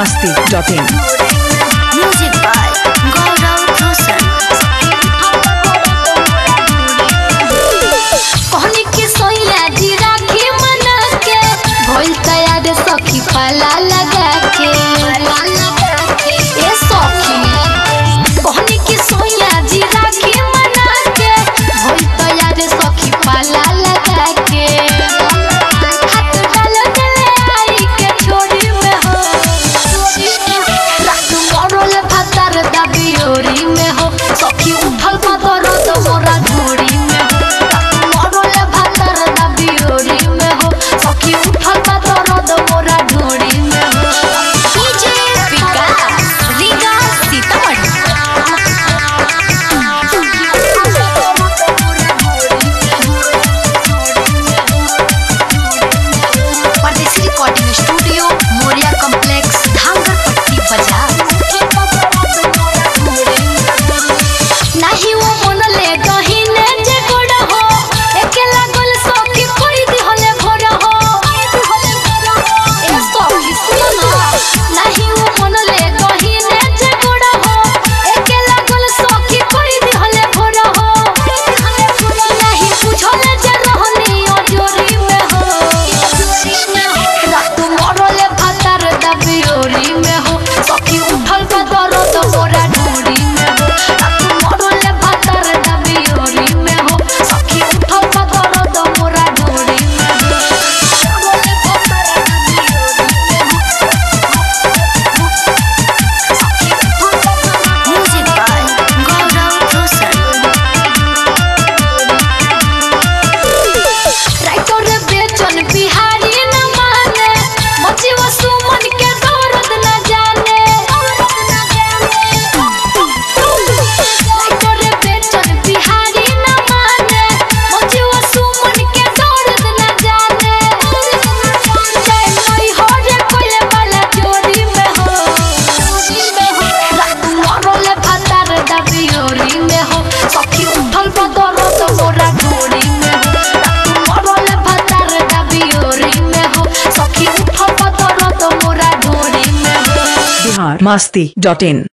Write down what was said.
masti.in. Music by Gaurav Roshan. कहनी के सोइया जी राखी मना के भइल तैयार सखी पाला लगा के ए सखी कहनी के सोइया जी राखी मना के भइल तैयार सखी पाला लगा के हाथ डाल देले आई के छोड़ी में हो रात मरल भातार दाबी ओरी में हो सखी उठल मदर तो मोरा झोड़ी में हो रात मरल भातार दाबी ओरी में हो सखी उठल मदर तो मोरा झोड़ी में हो डीजे विकास Riga Sitamarhi Pardesi recording studio Moriya complex Dhangar Patti बाजार नाही वो मनले गहिने जे गोड़ हो एकेला गोल सखी कोई दिहले भोर हो ए सखी सुन नाही वो मनले गहिने जे गोड़ हो एकेला गोल सखी कोई दिहले भोर हो नाही बुझले जे रहनी अजोरी में हो रात मरले भातार दाबी ओरी में हो सखी उठल का दर्द मोरा ढूंढी में हो रात मरले भातार दाबी ओरी में हो सखी उठल का दर्द मोरा ढूंढी में हो मरले भातार दाबी music by Gaurav Roshan writer Bechan Bihari न माने मची वो सुमन के दर्द न जाने राइटर बेचन बिहारी न माने मची वो सुमन के दर्द न जाने जय मई हो रे कोले वाला जोड़ी में हो रात मरले भातार दाबी ओरी में हो सखी उठल बदर तो मोरा ढोरी में हो रात मरले भातार दाबी ओरी में हो सखी उठल बदर तो मोरा ढोरी में हो Bihar masti.in.